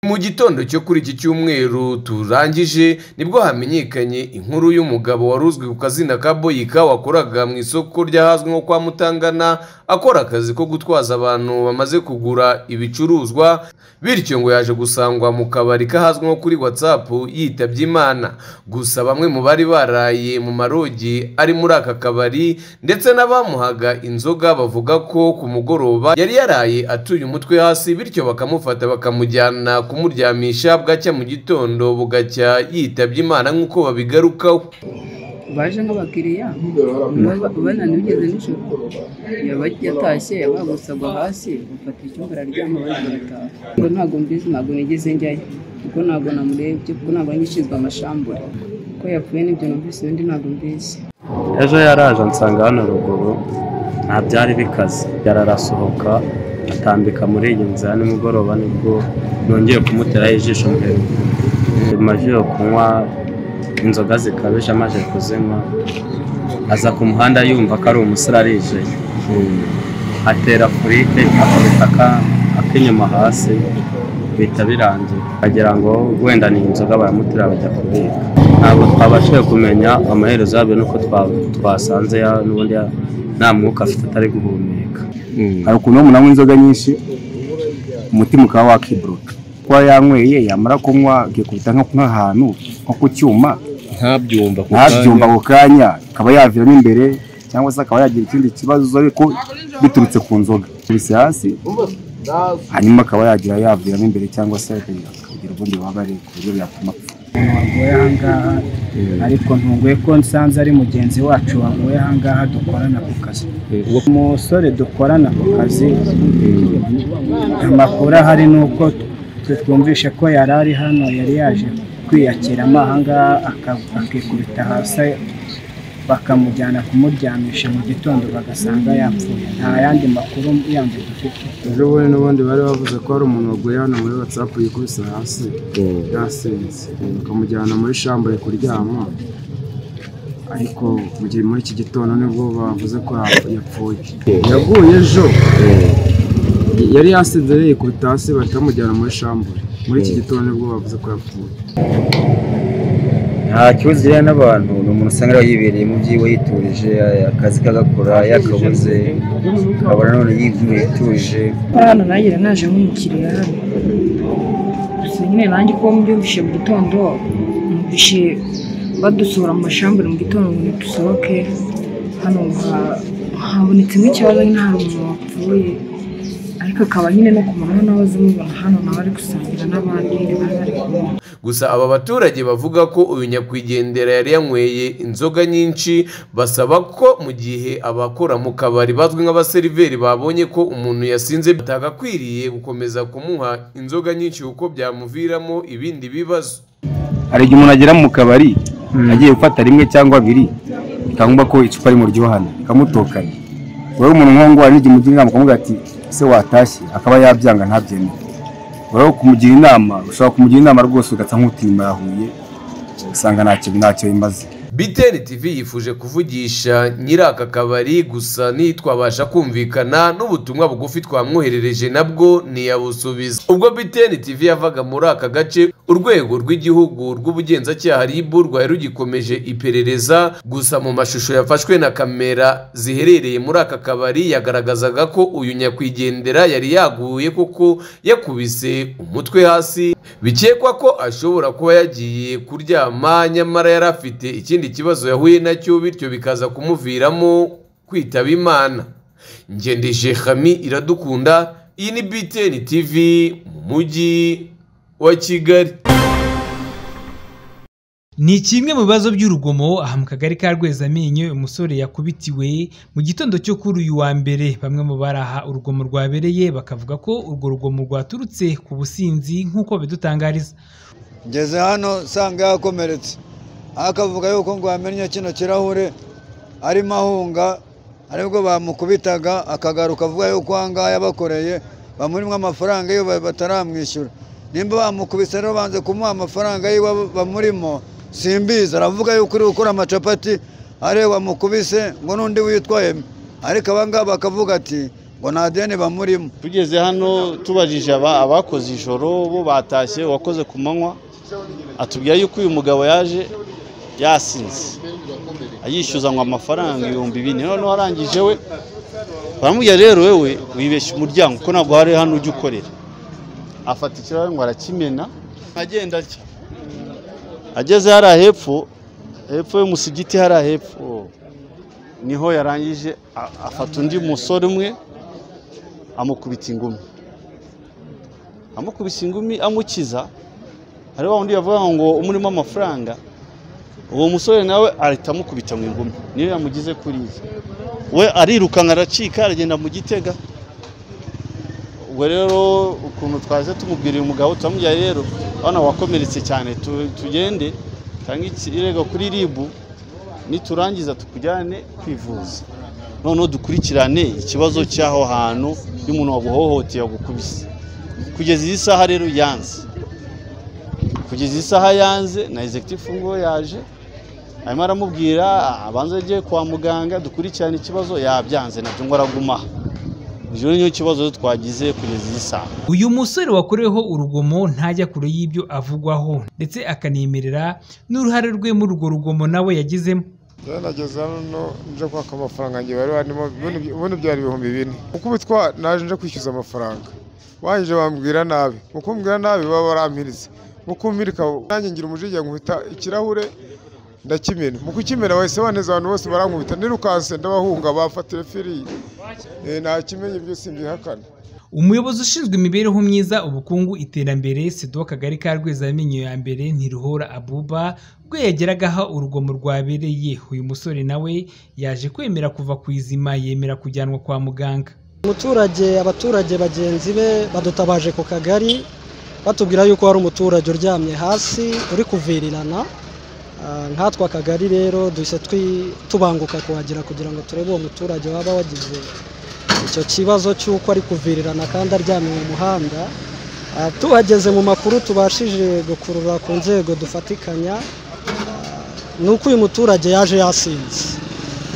Mu gitondo cyo kuri iki cyumweru turangije nibwo hamenyekanye inkuru y'umugabo wari uzwi ku kazina ka Boyika wakoraga mu isoko ry'ahazwi nko kwa Mutangana akora akazi ko gutwaza abantu bamaze kugura ibicuruzwa bityo ngo yaje gusangwa mu kabari k'ahazwi nko kuri WhatsApp yitabye Imana gusa bamwe mu bari baraye mu marogi ari muri aka kabari ndetse n'abamuhaga inzoga bavuga ko ku mugoroba yari yaraye atuye umutwe hasi bityo bakamufata bakamujyana kumuryamisha bwacya mu gitondo bugacya yitabye Imana nk'uko babigarukaho baje nk'abakiriya bananiwe ugeze nijoro yaba yatashye bagusagwa hasi bafata icyumba araryama baje barataha ngo ntabwo mbizi ntabwo nigeze njyayo kuko ntabwo namurebye kuko ntabwo ari ishinzwe amashambure ko yapfuye n'ibyo numvise ibindi ntabwo mbizi ejo yaraje ansanga hano ruguru nta byari bikaze yararasohoka atambika muri iyi nzira nimugoroba nibwo nongeye kumuteraho ijisho mbere amajoro kunywa inzoga zikabije amaze kuzinywa aza ku muhanda yumva ko ari umusore arije atera furike akubita aka- ak'inyuma hasi bihita birangira bagira ngo wenda ni inzoga baramutera bajya kubika ntabwo twabashije kumenya amaherezo yabyo nuko twa- twasanze ya- n'ubundi ya- nta mwuka afite atari guhumeka hari ukuntu umuntu anywa inzoga nyinshi umutima ukaba wakiburuka kuba yanyweye yamara kunywa akikubita nko nk'ahantu nko ku cyuma ntabyumva ako ntabyumva ako kanya akaba yaviramo imbere cyangwa se akaba yagira ikindi kibazo ariko biturutse ku nzoga akubise hasi hanyuma akaba yagira yaviramo imbere cyangwa se akagira akagira ubundi bubabare ku buryo byatuma apfa waguye ahangaha ariko ntunguye ko nsanze ari mugenzi wacu waguye ahangaha dukorana ku kazi umusore dukorana ku kazi amakuru ahari ni uko twe twumvishe ko yari ari hano yari yaje kwiyakiramo ahangaha aka- akikubita hasi bakamujyana kumuryamisha mu gitondo bagasanga yapfuye nta yandi makuru yandi dufite ejo bundi n'ubundi bari bavuze ko hari umuntu waguye hano muri watsapu yikubise hasi yasinze bakamujyana muri shambure kuryama ariko mu gihe muri iki gitondo nibwo bavuze ko yap- yapfuye yaguye ejo yari yasinze rero yikubita hasi bahita bamujyana muri shambure muri iki gitondo nibwo bavuze ko yapfuye nta kibazo iriya n'abantu ni umuntu usanga ariwe yibereye mu byiwe yiturije akazi ke agakora yakabuze akabona none yiguye yituje hano nagera naje nk'umukiriya hano gusa nyine nanjye ko mbyumvishe mu gitondo numvishe badusohora mu mashambure mu gitondo ngo dusohoke hano ha- habonetsemo ikibazo nyine hari umuntu wapfuye ariko akaba nyine no ku manywa nawe aza amubona hano nawe ari gusangira n'abandi bari bari kumwe gusa aba baturage bavuga ko uyu nyakwigendera yari yanyweye inzoga nyinshi basaba ko mu gihe abakora mu kabari bazwi nk'abaseriveri babonye ko umuntu yasinze batagakwiriye gukomeza kumuha inzoga nyinshi kuko byamuviramo ibindi bibazo hari igihe umuntu agera mu kabari agiye gufata rimwe cyangwa abiri bikangwa ko icupa rimuryohana bikamutokana wowe umuntu nk'uwo hari n'igihe umugira inama ukamubwira ati ese watashye akaba yabyanga ntabyemere wowe kumugira inama ushobora kumugira inama rwose ugasa nk'utima yahuye ugasanga ntacyo ntacyo bimaze BTN TV yifuje kuvugisha nyiri aka kabari gusa ntitwabasha kumvikana n'ubutumwa bugufi twamwoherereje nabwo ntiyabusubiza ubwo BTN TV yavaga muri aka gace urwego rw'igihugu rw'ubugenzacyaha RIB rwari rugikomeje iperereza gusa mu mashusho yafashwe na kamera ziherereye muri aka kabari yagaragazaga ko uyu nyakwigendera yari yaguye kuko yakubise umutwe hasi bikekwa ko ashobora kuba yagiye kuryama nyamara yari afite ikindi kibazo yahuye nacyo bityo bikaza kumuviramo kwitaba imana ngendeshe hami iradukunda iyi ni btn tv mu mujyi wa kigali Ni kimwe mu bibazo by'urugomo aha mu kagari ka Rwezamenyo uyu musore yakubitiwe mu gitondo cyo kuri uyu wa mbere bamwe mu baraha urugomo rwabereye bakavuga ko urwo rugomo rwaturutse ku businzi nk'uko bidutangariza ngeze hano nsanga yakomeretse aho akavuga yuko ngo yamennye kino kirahure arimo ahunga aribwo bamukubitaga akagaruka avuga yuko ahangaha yabakoreye bamurimo amafaranga yiwe bataramwishyura nimba bamukubise rero banze kumuha amafaranga yiwe bamurimo simbizi aravuga yuko uri gukora amacapati areba mukubise ngo n'undi witwaye ariko abangaba bakavuga ati ngo nta deni bamurimo tugeze hano tubajije aba- abakoze ijoro bo batashye uwakoze ku manywa atubwira yuko uyu mugabo yaje yasinze ayishyuza ngo amafaranga ibihumbi bine noneho arangije we baramubwira rero wewe wibeshya umuryango ko ntabwo hari hano ujya ukorera afata ikirahure ngo arakimena agenda atya ageze hariya hepfo hepfo y'umusigiti hariya hepfo niho yarangije a- afata undi musore umwe amukubita ingumi amukubise ingumi amukiza hari wa wundi yavuga ngo umurimo amafaranga uwo musore nawe ahita amukubita mu ingumi niyo yamugize kuriya we arirukanka aracika aragenda mu gitega ubwo rero ukuntu twaje tumubwira uyu mugabo turamubwira rero urabona wakomeretse cyane tu- tugende cyangwa ikirego kuri ribu niturangiza tukujyane kwivuza noneho dukurikirane ikibazo cy'aho hantu y'umuntu waguhohoteye wagukubise kugeza iyi saha rero yanze kugeza iyi saha yanze na executive ngo yaje arimo aramubwira abanza ajye kwa muganga dukurikirane ikibazo yabyanze nabyo ngo araguma aha ibyo niyo kibazo twagize kugeza iyi saha uyu musore wakoreweho urugomo ntajya kure y'ibyo avugwaho ndetse akanemerera n'uruhare rwe muri urwo rugomo nawe yagizemo rero nageze hano nje kwaka amafaranga ngiye bari barimo buno- buno byari ibihumbi bine ukubitwa naje nje kwishyuza amafaranga wahije bambwira nabi mu kumbwira nabi baba barampiritse mu kummirika nanjye ngira umujinya nkubita ikirahure ndakimena mu kukimena bahise baneza abantu bose barankubita nirukanse ndabahunga bafatire firiyi Eh, nakimenye ibyo simbihakana umuyobozi ushinzwe imibereho myiza ubukungu iterambere sedo w'akagari ka rwezamenyo ya mbere ntiruhora abuba ubwo yageragaho urugomo rwabereye uyu musore nawe yaje kwemera kuva ku izima yemera kujyanwa kwa muganga umuturage abaturage bagenzi be badutabaje ku kagari batubwira yuko hari umuturage uryamye hasi uri kuvirirana Ah, nkatwe akagari rero duhise twi- tubanguka kuhagera kugira ngo turebe uwo muturage waba wagize icyo kibazo cy'uko ari kuvirirana kandi aryamye mu muhanda Ah, tuhageze mu makuru tubashije gukurura ku nzego dufatikanya ah, ni uko uyu muturage yaje yasinze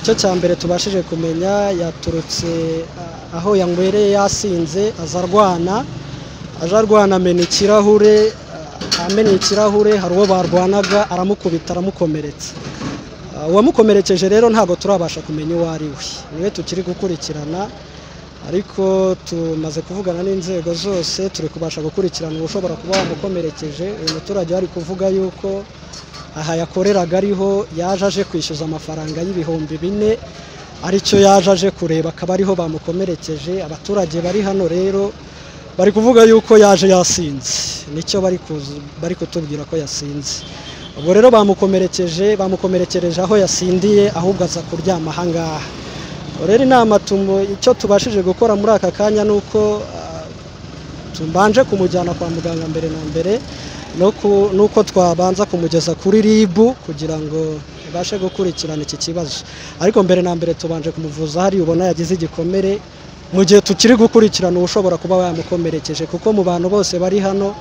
icyo cya mbere tubashije kumenya yaturutse ah, aho yanywereye yasinze aza arwana aje arwana amena ikirahure ah, amena ikirahure hari uwo barwanaga aramukubita aramukomeretsa Ah, uwamukomerekeje rero ntabwo turabasha kumenya uwo ari we niwe tukiri gukurikirana ariko tumaze kuvugana n'inzego zose turi kubasha gukurikirana ushobora kuba wamukomerekeje uyu muturage wari kuvuga yuko aha yakoreraga ariho yaje aje kwishyuza amafaranga y'ibihumbi bine aricyo yaje aje kureba akaba ariho bamukomerekeje abaturage bari hano rero bari kuvuga yuko yaje yasinze nicyo bari kuzu- bari kutubwira ko yasinze ubwo rero bamukomerekeje bamukomerekereje aho yasindiye ahubwo aza kuryama aha ngaha Ubwo rero inama tumu- icyo tubashije gukora muri aka kanya ni uko ah, tubanje kumujyana kwa muganga mbere na mbere no ku- nuko twabanza kumugeza kuri RIB kugira ngo ibashe gukurikirana iki kibazo ariko mbere na mbere tubanje kumuvuza hari ubona yagize igikomere mu gihe tukiri gukurikirana ushobora kuba wamukomerekeje kuko mu bantu bose bari hano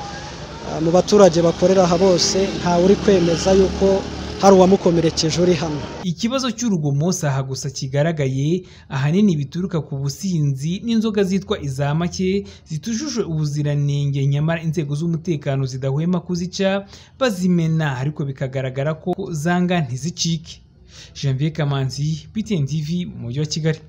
ah, mu baturage bakorera aha bose ntawe uri kwemeza yuko hari uwamukomerekeje uri hano ikibazo cy'urugomo si aha gusa kigaragaye ahanini bituruka ku businzi n'inzoga zitwa iza make zitujuje ubuziranenge nyamara inzego z'umutekano zidahwema kuzica bazimena ariko bikagaragara ko zanga ntizicike janvier kamanzi btn tv mu mujyi wa kigali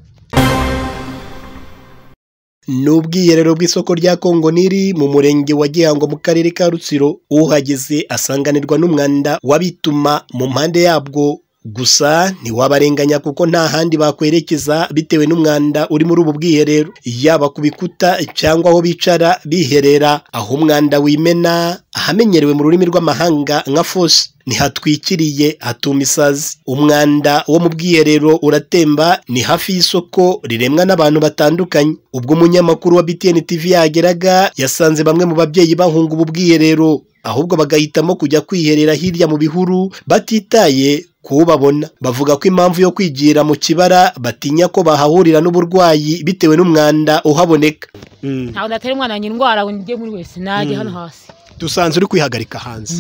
ni ubwiherero bw'isoko rya kongo niri mu murenge wa gihango mu karere ka rutsiro uhageze asanganirwa n'umwanda w'abituma mu mpande yabwo gusa ntiwabarenganya kuko nta handi bakwerekeza bitewe n'umwanda uri muri ubu bwiherero yaba ku bikuta cyangwa aho bicara biherera aho umwanda wimena ahamenyerewe mu rurimi rw'amahanga nka fosi ntihatwikiriye hatuma isazi umwanda wo mu bwiherero uratemba ni hafi y'isoko riremwa n'abantu batandukanye ubwo umunyamakuru wa btn tv yageraga yasanze bamwe mu babyeyi bahunga ubu bwiherero ahubwo bagahitamo kujya kwiherera hirya mu bihuru batitaye kubabona bavuga ko impamvu yo kwigira mu kibara batinya ko bahahurira n'uburwayi bitewe n'umwanda uhaboneka ntabwo natera umwana wanjye indwara ngo njye muri wese najye Mm. hano hasi dusanze uri kwihagarika hanze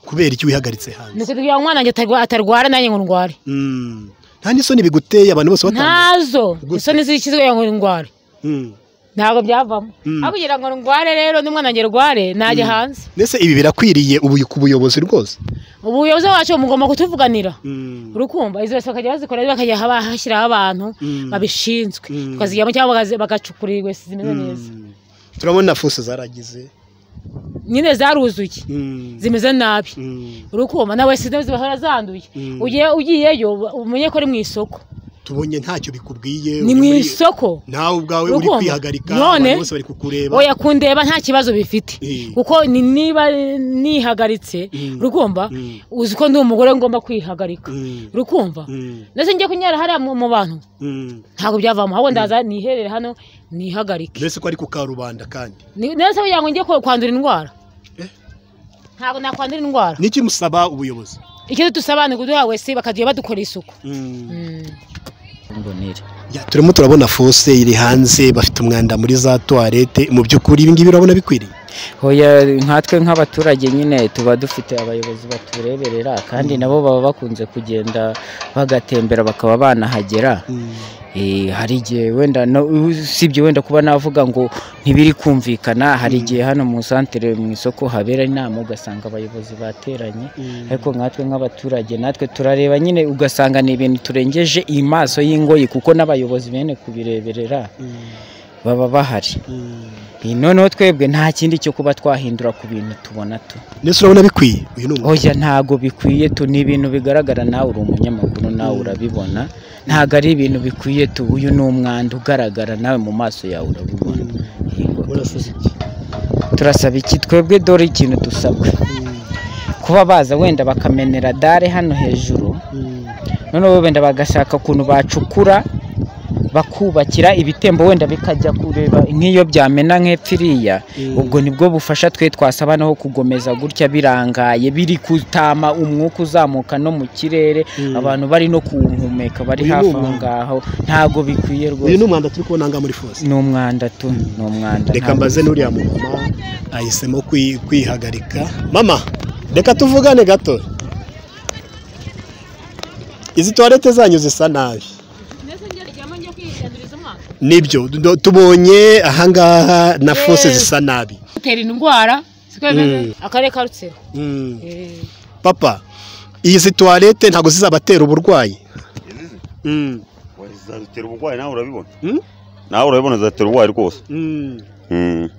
kubera iki wihagaritse hanze nuko kugira ngo umwana wanjye atarwa- atarwara nanjye ngo ndware Mm. nta n'isoni biguteye abantu bose batandukanye ntazo isoni zikizwe ngo ndware ntabwo byavamo aho kugira ngo ndware rero n'umwana wanjye rware najya hanze mbese ibi birakwiriye ubu ku buyobozi rwose ubuyobozi bwacu mugomba kutuvuganira urukumva izo wese bakajya bazikora bakajya haba- hashyiraho abantu babishinzwe tukazijyamo cyangwa bagazi- bagacukura ingwesi zimeze neza turabona fuse zaragize nyine zaruzuye zimeze nabi urukumva nawe sida zibahora zanduye Mm. ugiye ugiyeyo umenye ko ari mu isoko tubonye ntacyo bikubwiye ni uri mu muri- isoko nawe ubwawe uri Urukumva? kwihagarika none abantu bose bari kukureba oya kundeba nta kibazo bifite kuko ni- niba nihagaritse rukumva uzi ko ndi umugore ngomba kwihagarika rukumva ndetse njye kunyara hariya mu mu bantu Mm. ntabwo byavamo ahubwo ndaza niherere hano nihagarike mbese ko ari ku karubanda kandi Ni- ndetse kugira ngo njye ko- kwandura indwara ntabwo nakwandura indwara niki musaba ubuyobozi icyo dusaba ni ukuduha wese bakajya badukora isuku mbonera Ya, turimo turabona fose iri hanze bafite umwanda muri za tuwarete mu by'ukuri ibi ngibi urabona bikwiriye hoya nkatwe nk'abaturage nyine tuba dufite abayobozi batureberera kandi nabo baba bakunze kugenda bagatembera bakaba banahagera Eh, hari igihe wenda no- usibye wenda kuba navuga ngo ntibiri kumvikana hari igihe hano mu santere mu isoko habera inama ugasanga abayobozi bateranye ariko nkatwe nk'abaturage natwe turareba nyine ugasanga ni ibintu turengeje maso y'ingoyi kuko n'abayobozi bene kubireberera baba bahari Eh, noneho twebwe nta kindi cyo kuba twahindura ku bintu tubona tu mbese urabona bikwiye oya ntago bikwiye tu ni ibintu bigaragara nawe uri umunyamakuru nawe urabibona ntago ari ibintu bikwiye tu uyu ni umwanda ugaragara nawe mu maso yawe urabibona Yego. turasaba iki twebwe dore ikintu dusabwa kuba baza wenda bakamenera dare hano hejuru noneho wenda bagashaka ukuntu bacukura bakubakira ibitembo wenda bikajya kureba nk'iyo byamena nk'epfo iriya ubwo nibwo bufasha twe twasaba naho kugomeza gutya birangaye biri kutama umwuka uzamuka no mu kirere abantu bari no kuwuhumeka bari Uyu ni hafi aho umwanda. ngaho ntabwo bikwiye rwose uyu ni umwanda turi kubona ngaha muri fose ni umwanda tu ni umwanda reka ntabwo mbaze bikwiye. n'uriya mumama ahisemo kwi- kwihagarika mama reka tuvugane gato izi tuwarete zanyu zisa nabi nibyo do- tubonye ahangaha na fose Eh. zisa nabi gutera indwara siko bimeze Mm. akarere ka rutsiro Mm. Eh. papa izi tuwarete ntabwo zizabatera uburwayi zatera uburwayi nawe urabibona nawe urabibona zatera uburwayi rwose Mm.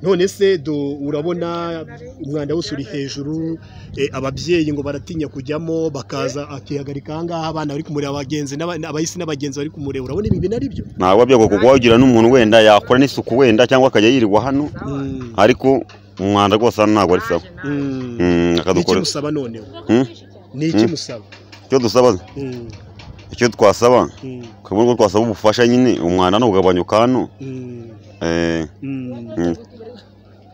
none se do urabona umwanda wose uri hejuru eh, ababyeyi ngo baratinya kujyamo bakaza akihagarika ahangaha abana bari kumureba abagenzi n'aba- n'abahisi n'abagenzi bari kumureba urabona ibi bintu ari byo ntabwo byagwa kuko wagira n'umuntu wenda yakora n'isuku wenda cyangwa akajya yirirwa hano ariko umwanda rwose hano ntabwo ari sawa Mm, niki akadukorera musaba noneho Mm? niki Mm. musaba icyo dusaba Mm. icyo twasaba Mm. kubona ko twasaba ubufasha nyine umwanda ntugabanyuka hano Eh, mm.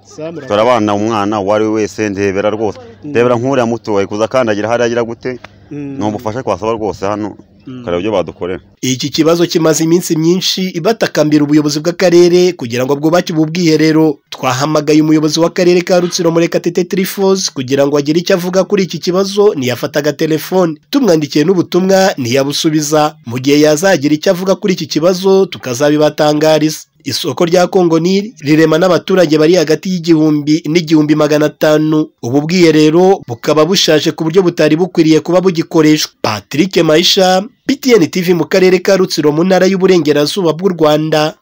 Sa murabona? turabana umwana uwo ari we wese ndebera rwose ndebera nk'uriya muto ari kuza akandagira hariya agira gute Mm. ni ubufasha twasaba rwose hano ukareba ibyo badukorera iki kibazo kimaze iminsi myinshi ibatakambira ubuyobozi bw'akarere kugira ngo bwubake ubu bwiherero twahamagaye umuyobozi w'akarere ka rutsiro murekatete tirifosi kugira ngo agire icyo avuga kuri iki kibazo ntiyafataga telefone tumwandikiye n'ubutumwa ntiyabusubiza mu gihe yazagira icyo avuga kuri iki kibazo tukazabibatangariza isoko rya kongo nili rirema n'abaturage bari hagati y'igihumbi n'igihumbi magana atanu ubu bwiherero bukaba bushaje ku buryo butari bukwiriye kuba bugikoreshwa patrick maisha btn tv mu karere ka rutsiro mu ntara y'uburengerazuba bw'u rwanda